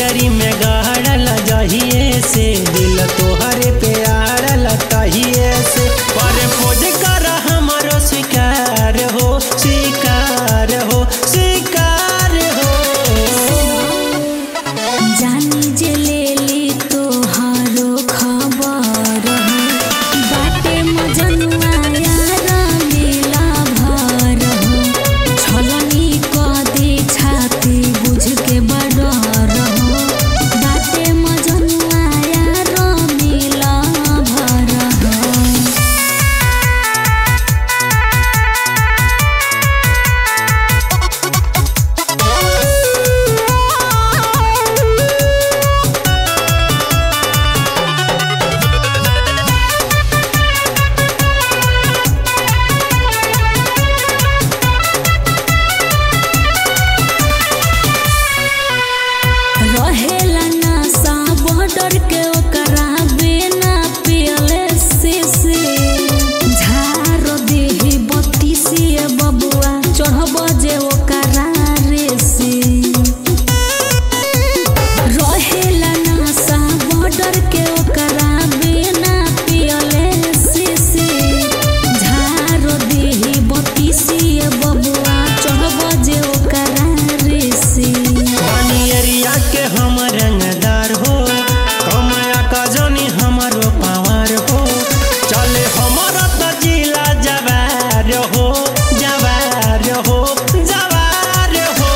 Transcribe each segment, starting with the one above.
नजरी में गहरल जहिए से दिल तोहरे पे आड़ल तहिए से पर खोज कर हमारो स्वीकार हो स्वीकार हो स्वीकार हो जानी जे लेली तोहारो खबर हो बाटे मजनुआ यार मिला भर हो छलनी क दे छाती बुझ के बडर हो बाटे मजनुआ यार मिला भर हो रहेला नशा बॉर्डर के ओकरा बिना पियले से से झारो देही बत्ती से बबुआ चढ़ब जे ओकरा रे से रहेला नशा बॉर्डर के ओकरा बिना पियले से से झारो देही बत्ती से बबुआ चढ़ब जे ओकरा रे से पानी एरिया के हम रंगदार हो कमाया का जानी हमारो पावर हो चले हमारा तो जिला जवार हो जवार हो जवार हो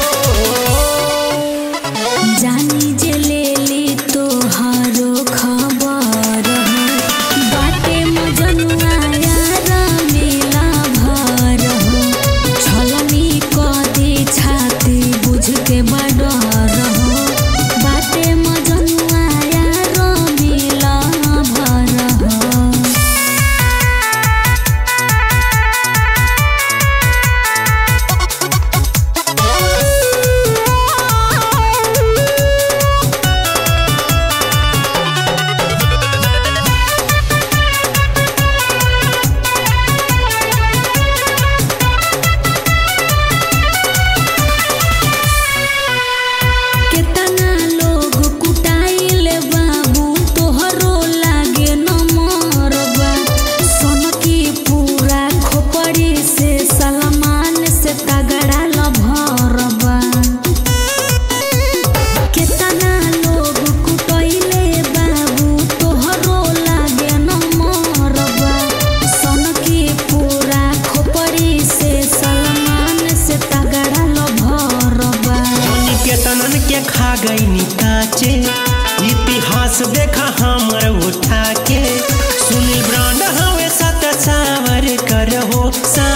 जानी जे लेली तोहारो खबर हो बाटे मजनुआ यार मिला भर हो छलनी क दे छाती बुझ के बडर हो बाटे मजनुआ यार मिला भर हो केतना लोग कुटाइल बाबू तोहरो लागे न मरबा सोनकी पूरा खोपड़ी से सलमान से तगड़ा लभरबा केतना लोग कुटैले बाबू तोहरो लागे न मरबा सोनकी पूरा खोपड़ी से सलमान से तगड़ा लभरबा पानी के तनन के खा गई काचे इतिहास देखा हमर उठा के सुनील ब्रांड हवे सत सावर कर हो सा